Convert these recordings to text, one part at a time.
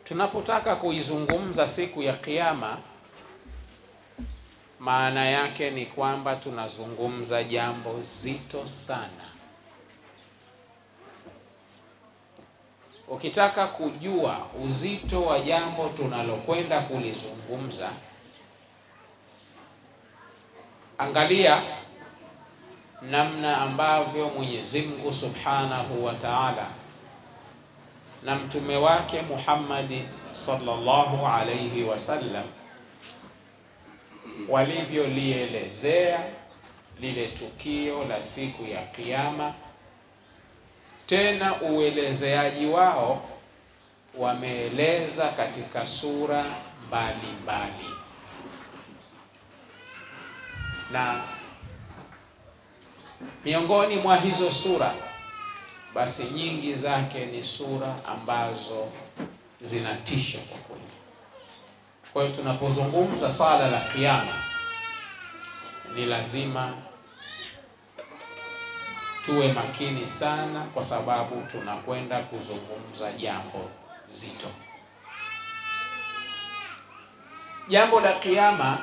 Tunapotaka kuizungumza siku ya Kiyama, maana yake ni kwamba tunazungumza jambo zito sana. Ukitaka kujua uzito wa jambo tunalokwenda kulizungumza, angalia namna ambavyo Mwenyezi Mungu Subhanahu wa Ta'ala na mtume wake Muhammad sallallahu alayhi wasallam walivyolielezea lile tukio la siku ya Kiyama. Tena uelezeaji wao wameeleza katika sura mbalimbali mbali. Na miongoni mwa hizo sura basi nyingi zake ni sura ambazo zinatisha kwa kweli. Kwa hiyo tunapozungumza sala la Kiyama ni lazima tuwe makini sana, kwa sababu tunakwenda kuzungumza jambo zito. Jambo la Kiyama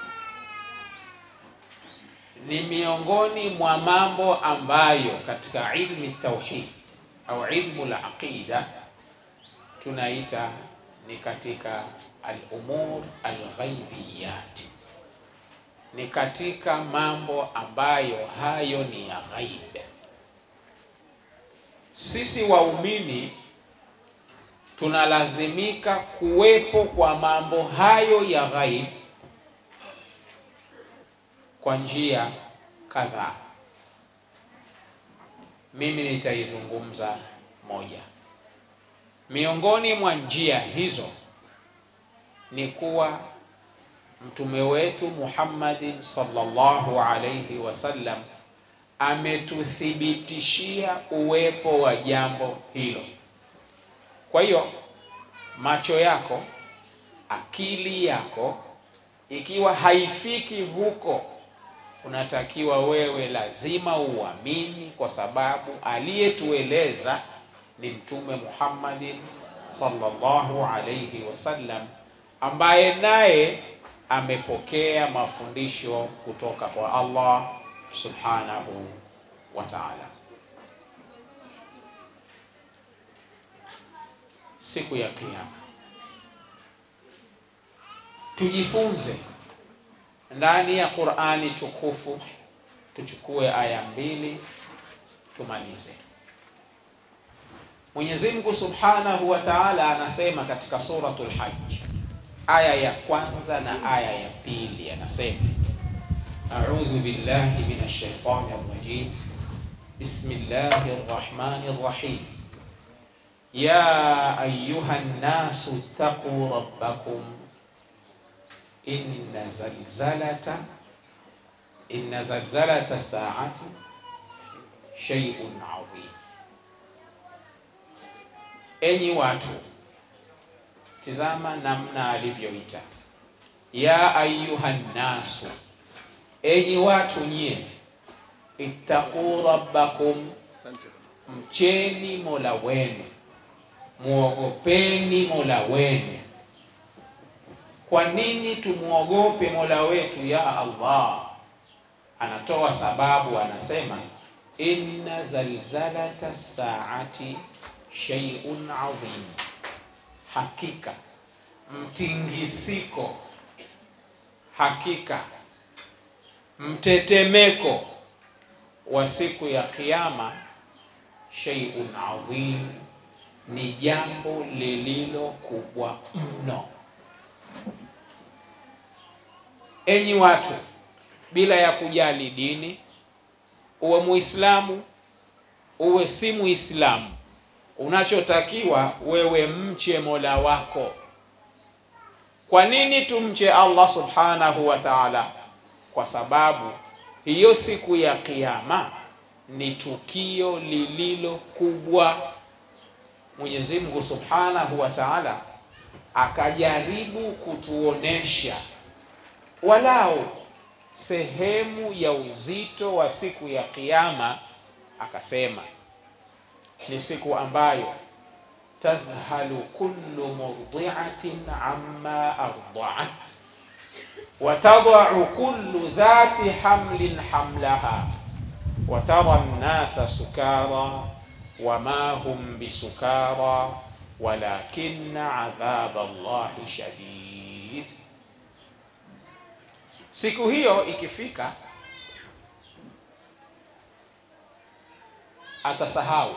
ni miongoni mwa mambo ambayo katika ilmi tauhid au ilmu la aqida tunaita ni katika al-umur al-ghaibiyat, ni katika mambo ambayo hayo ni ya ghaib. Sisi waumini tunalazimika kuwepo kwa mambo hayo ya ghaib kwa njia kadhaa. Mimi nitaizungumza moja. Miongoni mwa njia hizo ni kuwa mtume wetu Muhammadin sallallahu alayhi wasallam ametuthibitishia uwepo wa jambo hilo. Kwa hiyo macho yako, akili yako ikiwa haifiki huko unatakiwa wewe lazima uamini, kwa sababu aliyetueleza ni Mtume Muhammadin sallallahu alayhi wasallam, ambaye naye amepokea mafundisho kutoka kwa Allah subhanahu wa ta'ala. Siku ya Kiyama tujifunze ndani ya Qur'ani tukufu, tuchukue aya mbili tumalize. Mwenyezi Mungu Subhanahu wa Ta'ala anasema katika suratul Hajj aya ya kwanza na aya ya pili, anasema a'udhu billahi minash shaitani rrajim bismillahir rahmanir rahim ya ayyuhan nasu ittaqu rabbakum inna zalzalata inna zalzalata saati shay'un adhim. Enyi watu, tizama namna alivyoita ya ayuhan nasu, enyi watu nyie, ittaqu rabbakum, mcheni mola wenu, muogopeni mola wenu kwa nini tumwogope mola wetu? Ya Allah anatoa sababu, anasema inna zalzalata saati shay'un adhim, hakika mtingisiko, hakika mtetemeko wa siku ya Kiyama, shay'un adhim, ni jambo lililo kubwa mno. Enyi watu, bila ya kujali dini, uwe Muislamu uwe si Muislamu, unachotakiwa wewe mche Mola wako. Kwa nini tumche Allah subhanahu wa ta'ala? Kwa sababu hiyo siku ya Kiyama ni tukio lililo kubwa. Mwenyezi Mungu subhanahu wa ta'ala akajaribu kutuonesha walau sehemu ya uzito wa siku ya Kiyama, akasema ni siku ambayo tadhhalu kullu murdi'atin amma arda'at wa tad'u kullu dhati hamlin hamlaha wa tara an-nasa sukara wa ma hum bisukara walakinna adhab Allahi shadid. Siku hiyo ikifika, atasahau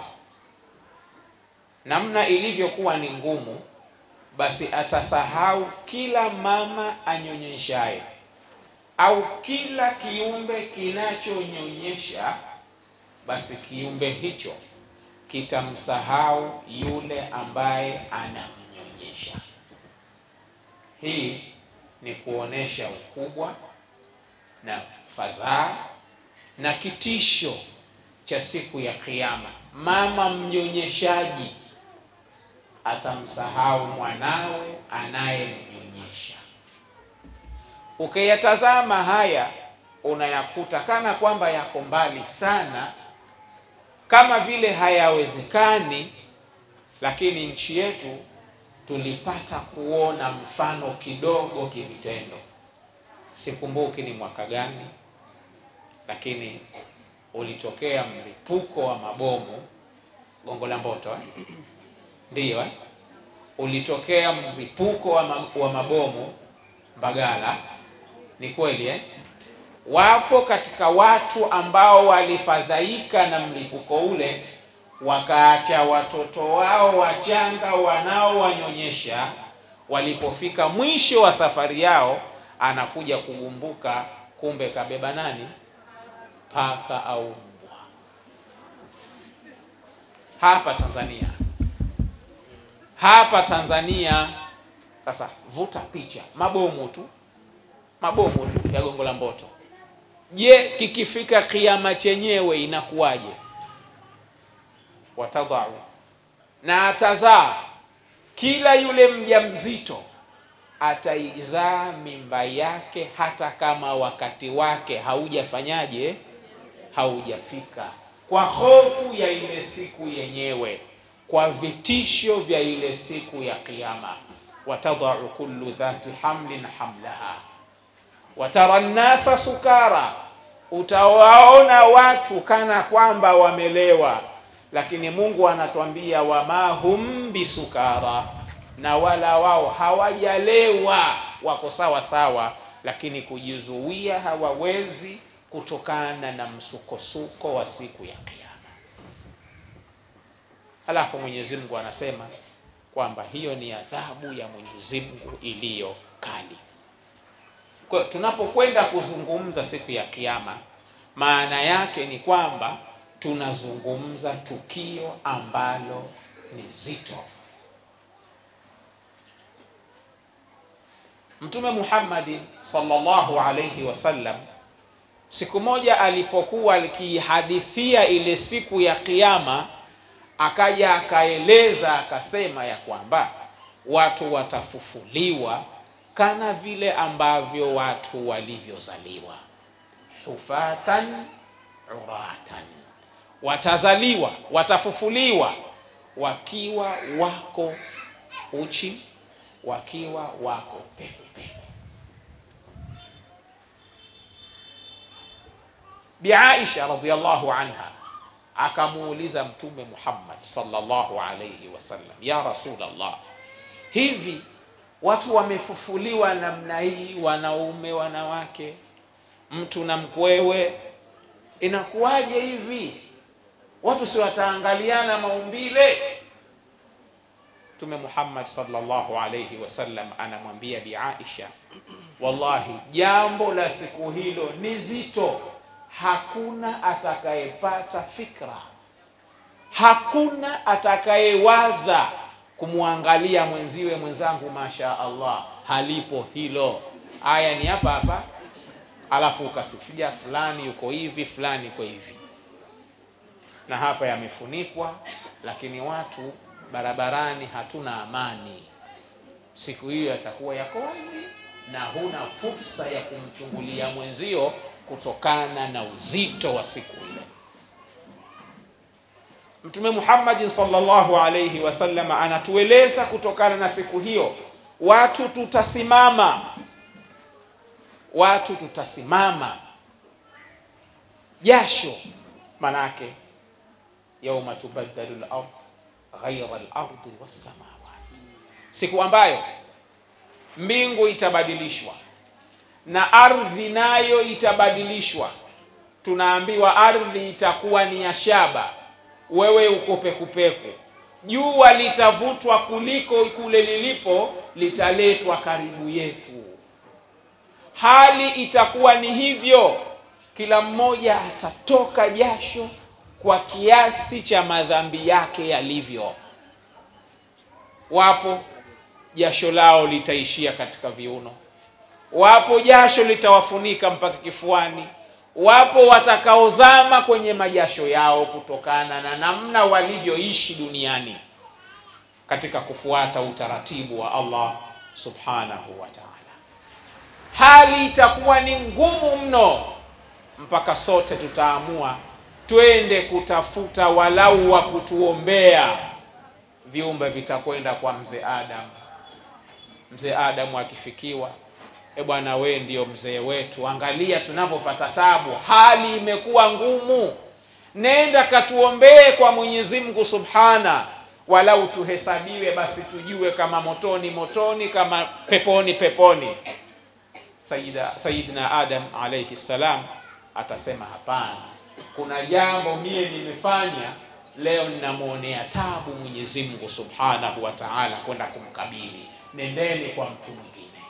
namna ilivyokuwa ni ngumu, basi atasahau kila mama anyonyeshaye au kila kiumbe kinachonyonyesha, basi kiumbe hicho kitamsahau yule ambaye anamnyonyesha. Hii ni kuonesha ukubwa na fadhaa na kitisho cha siku ya Kiyama. Mama mnyonyeshaji atamsahau mwanawe anayemnyonyesha. Ukiyatazama haya unayakuta kana kwamba yako mbali sana, kama vile hayawezekani, lakini nchi yetu tulipata kuona mfano kidogo kivitendo. Sikumbuki ni mwaka gani, lakini ulitokea mlipuko wa mabomu Gongo la Mboto eh? Ndiyo eh? Ulitokea mlipuko wa, ma wa mabomu Mbagala. Ni kweli eh? Wapo katika watu ambao walifadhaika na mlipuko ule, wakaacha watoto wao wachanga wanaowanyonyesha. Walipofika mwisho wa safari yao, anakuja kugumbuka, kumbe kabeba nani? Paka au mbwa. Hapa Tanzania, hapa Tanzania. Sasa vuta picha, mabomu tu, mabomu tu ya Gongo la Mboto. Je, kikifika kiama chenyewe inakuwaje? Watadhau na atazaa, kila yule mjamzito ataizaa mimba yake, hata kama wakati wake haujafanyaje, haujafika, kwa hofu ya ile siku yenyewe, kwa vitisho vya ile siku ya Kiyama. Watadhau kullu dhati hamlin hamlaha watara nnasa sukara, utawaona watu kana kwamba wamelewa, lakini Mungu anatuambia wama hum bisukara, na wala wao hawajalewa, wako sawa sawa, lakini kujizuia hawawezi kutokana na msukosuko wa siku ya Kiyama. Halafu Mwenyezi Mungu anasema kwamba hiyo ni adhabu ya Mwenyezi Mungu iliyo kali. Kwa tunapokwenda kuzungumza siku ya Kiyama, maana yake ni kwamba tunazungumza tukio ambalo ni zito. Mtume Muhammad sallallahu alayhi wasallam siku moja alipokuwa akihadithia ile siku ya Kiyama, akaja akaeleza akasema ya kwamba watu watafufuliwa kana vile ambavyo watu walivyozaliwa, hufatan uratan, watazaliwa watafufuliwa wakiwa wako uchi, wakiwa wako pepe pepe. Bi Aisha radhiyallahu anha akamuuliza Mtume Muhammad sallallahu alayhi wasallam, ya Rasulullah, hivi watu wamefufuliwa namna hii, wanaume wanawake, mtu na mkwewe, inakuwaje hivi? Watu si wataangaliana maumbile? Mtume Muhammad sallallahu alayhi wasallam anamwambia Bi Aisha, wallahi jambo la siku hilo ni zito, hakuna atakayepata fikra, hakuna atakayewaza kumwangalia mwenziwe mwenzangu, masha Allah, halipo hilo. Aya ni hapa hapa, alafu ukasifia fulani yuko hivi, fulani yuko hivi, na hapa yamefunikwa, lakini watu barabarani hatuna amani. Siku hiyo yatakuwa yako wazi na huna fursa ya kumchungulia mwenzio kutokana na uzito wa siku ile. Mtume Muhammad sallallahu alayhi wasallam anatueleza kutokana na siku hiyo, watu tutasimama, watu tutasimama jasho, manake yauma tubaddalu al-ard ghayra al-ardi was-samawati, siku ambayo mbingu itabadilishwa na ardhi nayo itabadilishwa. Tunaambiwa ardhi itakuwa ni ya shaba, wewe uko pekupeku. Jua litavutwa kuliko kule lilipo, litaletwa karibu yetu. Hali itakuwa ni hivyo, kila mmoja atatoka jasho kwa kiasi cha madhambi yake yalivyo. Wapo jasho lao litaishia katika viuno, wapo jasho litawafunika mpaka kifuani, wapo watakaozama kwenye majasho yao kutokana na namna walivyoishi duniani katika kufuata utaratibu wa Allah subhanahu wa ta'ala. Hali itakuwa ni ngumu mno, mpaka sote tutaamua twende kutafuta walau wa kutuombea. Viumbe vitakwenda kwa mzee Adam. Mzee Adamu akifikiwa, e bwana, we ndio mzee wetu, angalia tunavyopata tabu, hali imekuwa ngumu, nenda katuombee kwa Mwenyezi Mungu subhana, walau tuhesabiwe, basi tujue kama motoni motoni, kama peponi peponi. Sayyida Sayyidina Adam alayhi salam atasema hapana, kuna jambo mie nimefanya leo, ninamwonea tabu Mwenyezi Mungu subhanahu wa ta'ala kwenda kumkabili Nendeni kwa mtu mwingine.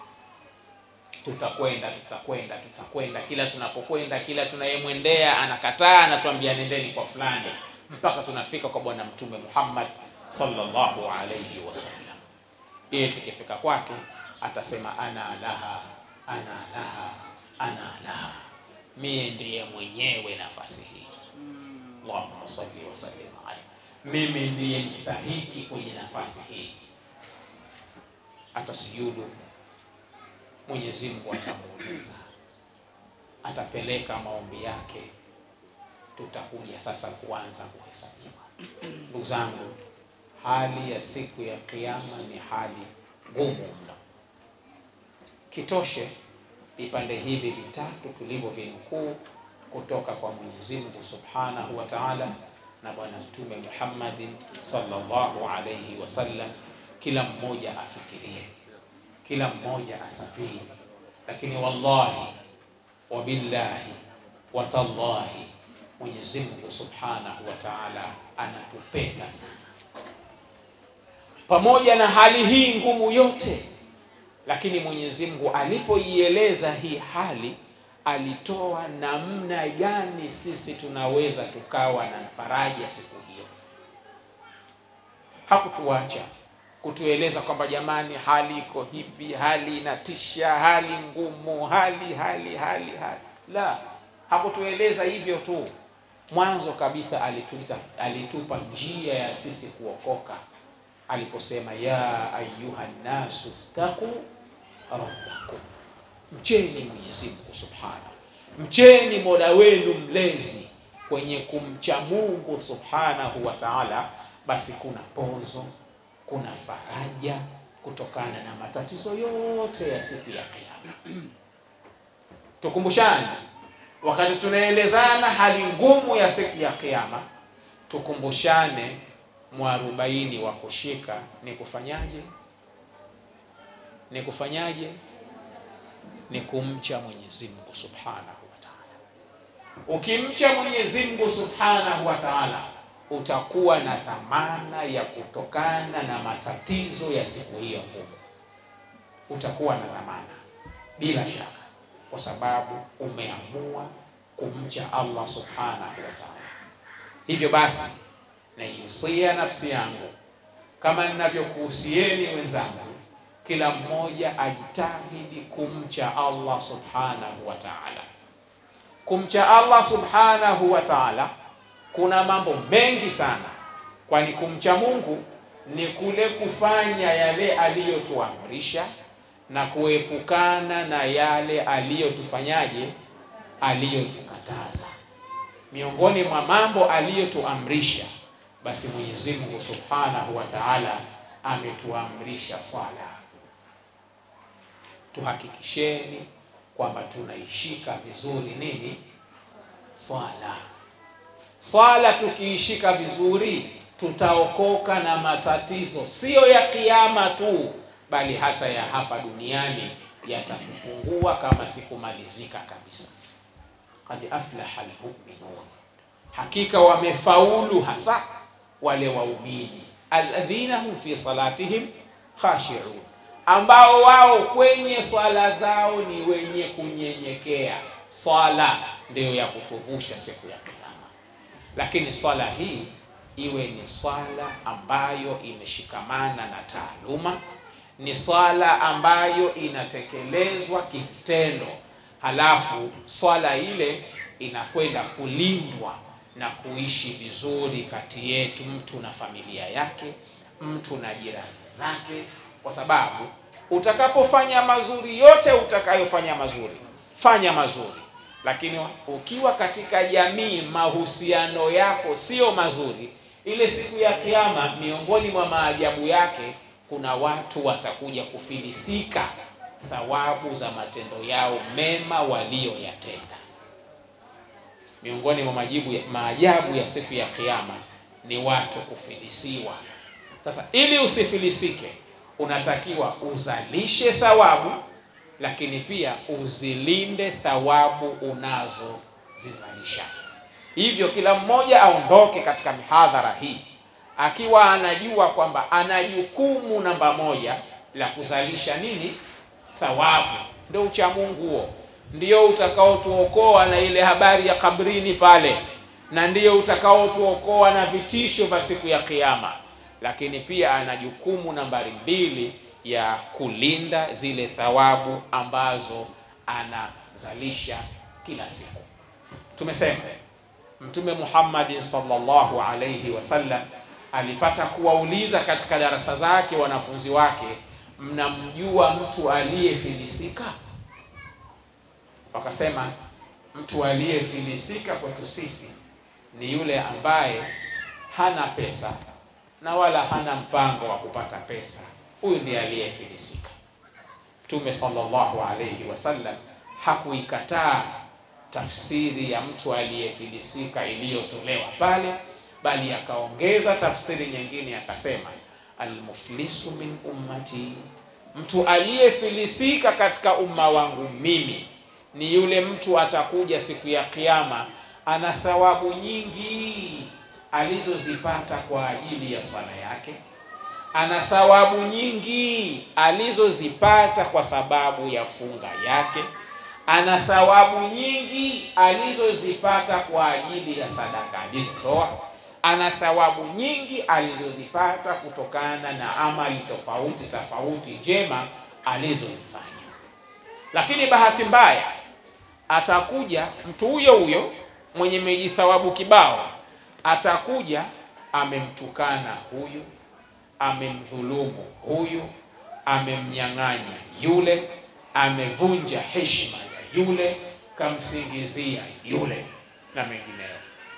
Tutakwenda, tutakwenda, tutakwenda. Kila tunapokwenda, kila tunayemwendea anakataa, anatuambia nendeni kwa fulani, mpaka tunafika kwa Bwana Mtume Muhammad sallallahu alayhi wasallam. Yeye tukifika kwake atasema ana laha, ana laha, ana laha, mie ndiye mwenyewe nafasi hii. Allahumma salli wa sallim alayhi, mimi ndiye mstahiki kwenye nafasi hii atasujudu, Mwenyezi Mungu atamuuliza, atapeleka maombi yake, tutakuja sasa kuanza kuhesabiwa. Ndugu zangu, hali ya siku ya Kiyama ni hali ngumu mno. Kitoshe vipande hivi vitatu tulivyovinukuu kutoka kwa Mwenyezi Mungu Subhanahu wa Ta'ala na Bwana Mtume Muhammadin sallallahu alayhi wasallam kila mmoja afikirie, kila mmoja asafiri, lakini wallahi wabillahi watallahi, Mwenyezi Mungu Subhanahu wa Ta'ala anatupenda sana. Pamoja na hali hii ngumu yote, lakini Mwenyezi Mungu alipoieleza hii hali, alitoa namna gani sisi tunaweza tukawa na faraja siku hiyo. Hakutuacha kutueleza kwamba jamani, hali iko hivi, hali inatisha, hali ngumu, hali hali hali hali. La, hakutueleza hivyo tu. Mwanzo kabisa alituita, alitupa njia ya sisi kuokoka aliposema, ya ayuha nnasu ttaqu rabbakum, mcheni Mwenyezi Mungu subhanahu, mcheni mola wenu mlezi. Kwenye kumcha Mungu subhanahu wa taala, basi kuna pozo kuna faraja kutokana na matatizo yote ya siku ya Kiyama. Tukumbushane wakati tunaelezana hali ngumu ya siku ya Kiyama, tukumbushane mwarobaini wa kushika ni kufanyaje? Ni kufanyaje? Ni kumcha Mwenyezi Mungu Subhanahu wa Ta'ala. Ukimcha Mwenyezi Mungu Subhanahu wa Ta'ala utakuwa na dhamana ya kutokana na matatizo ya siku hiyo ngumu. Utakuwa na dhamana bila shaka, kwa sababu umeamua kumcha Allah subhanahu wa ta'ala. Hivyo basi, naihusia nafsi yangu kama ninavyokuhusieni wenzangu, kila mmoja ajitahidi kumcha Allah subhanahu wa ta'ala. Kumcha Allah subhanahu wa ta'ala kuna mambo mengi sana, kwani kumcha Mungu ni kule kufanya yale aliyotuamrisha na kuepukana na yale aliyotufanyaje, aliyotukataza. Miongoni mwa mambo aliyotuamrisha basi Mwenyezi Mungu Subhanahu wa Ta'ala ametuamrisha swala. Tuhakikisheni kwamba tunaishika vizuri nini swala. Swala tukiishika vizuri, tutaokoka na matatizo, siyo ya kiyama tu, bali hata ya hapa duniani yatakupungua kama sikumalizika kabisa. Qad aflaha almu'minun, hakika wamefaulu hasa wale waumini, alladhina hum fi salatihim khashi'un, ambao wao kwenye swala zao ni wenye kunyenyekea. Swala ndiyo ya kutuvusha siku ya Kiyama, lakini swala hii iwe ni swala ambayo imeshikamana na taaluma, ni swala ambayo inatekelezwa kitendo, halafu swala ile inakwenda kulindwa na kuishi vizuri kati yetu, mtu na familia yake, mtu na jirani zake, kwa sababu utakapofanya mazuri yote utakayofanya mazuri, fanya mazuri, lakini ukiwa katika jamii mahusiano yako sio mazuri, ile siku ya Kiyama, miongoni mwa maajabu yake, kuna watu watakuja kufilisika thawabu za matendo yao mema waliyoyatenda. Miongoni mwa majibu ya, maajabu ya siku ya Kiyama ni watu kufilisiwa. Sasa ili usifilisike, unatakiwa uzalishe thawabu, lakini pia uzilinde thawabu unazozizalisha. Hivyo kila mmoja aondoke katika mihadhara hii akiwa anajua kwamba ana jukumu namba moja la kuzalisha nini? Thawabu. Ndio ucha Mungu huo, ndio utakaotuokoa na ile habari ya kabrini pale, na ndio utakaotuokoa na vitisho vya siku ya Kiyama. Lakini pia ana jukumu nambari mbili ya kulinda zile thawabu ambazo anazalisha kila siku. Tumesema Mtume Muhammad sallallahu alayhi wasallam alipata kuwauliza katika darasa zake wanafunzi wake, mnamjua mtu aliyefilisika? Wakasema mtu aliyefilisika kwetu sisi ni yule ambaye hana pesa na wala hana mpango wa kupata pesa. Huyu ndiye aliyefilisika. Mtume sallallahu alayhi wasallam hakuikataa tafsiri ya mtu aliyefilisika iliyotolewa pale, bali akaongeza tafsiri nyingine akasema, almuflisu min ummati, mtu aliyefilisika katika umma wangu mimi ni yule mtu atakuja siku ya Kiyama ana thawabu nyingi alizozipata kwa ajili ya swala yake, ana thawabu nyingi alizozipata kwa sababu ya funga yake ana thawabu nyingi alizozipata kwa ajili ya sadaka alizotoa, ana thawabu nyingi alizozipata kutokana na amali tofauti tofauti njema alizozifanya. Lakini bahati mbaya, atakuja mtu huyo huyo mwenye mejithawabu kibao, atakuja amemtukana huyu, amemdhulumu huyu, amemnyang'anya yule, amevunja heshima yule kamsingizia yule na mengineyo.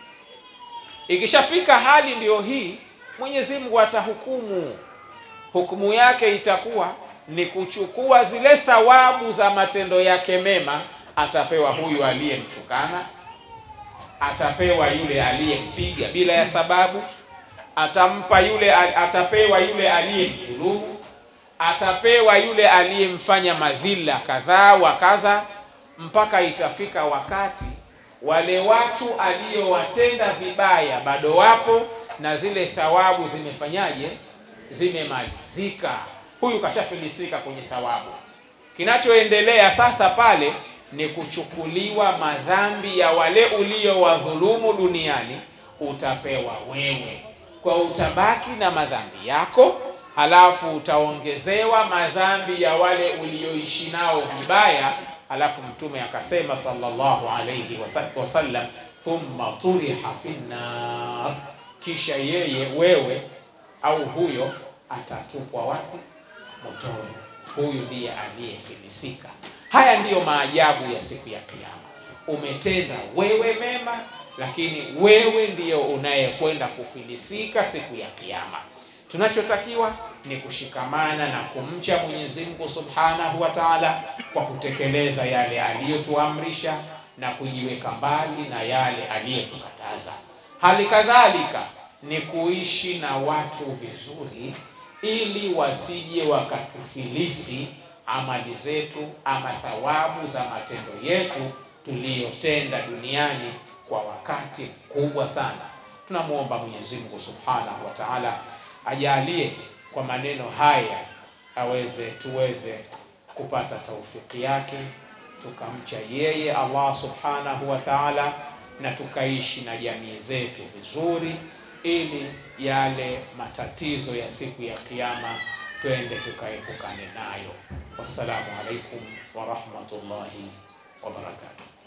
Ikishafika hali ndiyo hii, Mwenyezi Mungu atahukumu. Hukumu yake itakuwa ni kuchukua zile thawabu za matendo yake mema, atapewa huyu aliyemtukana, atapewa yule aliyempiga bila ya sababu, atampa yule, atapewa yule aliyemdhulumu, atapewa yule aliyemfanya madhila kadhaa wa kadha mpaka itafika wakati wale watu aliyowatenda vibaya bado wapo na zile thawabu zimefanyaje? Zimemalizika. Huyu kashafilisika kwenye thawabu. Kinachoendelea sasa pale ni kuchukuliwa madhambi ya wale uliowadhulumu duniani, utapewa wewe, kwa utabaki na madhambi yako, halafu utaongezewa madhambi ya wale ulioishi nao vibaya Alafu Mtume akasema sallallahu alayhi wasallam, thumma turiha fi nnar, kisha yeye wewe au huyo atatupwa wapi? Motoni. Huyu ndiye aliyefilisika. Haya ndiyo maajabu ya siku ya Kiyama. Umetenda wewe mema lakini wewe ndiyo unayekwenda kufilisika siku ya Kiyama. Tunachotakiwa ni kushikamana na kumcha Mwenyezi Mungu Subhanahu wa Ta'ala kwa kutekeleza yale aliyotuamrisha na kujiweka mbali na yale aliyotukataza. Hali kadhalika ni kuishi na watu vizuri, ili wasije wakatufilisi amali zetu ama thawabu za matendo yetu tuliyotenda duniani kwa wakati mkubwa sana. Tunamwomba Mwenyezi Mungu Subhanahu wa Ta'ala ajalie kwa maneno haya aweze tuweze kupata taufiki yake tukamcha yeye Allah Subhanahu wa Ta'ala na tukaishi na jamii zetu vizuri, ili yale matatizo ya siku ya Kiyama twende tukaepukane nayo. Wassalamu alaikum wa rahmatullahi wa barakatuh.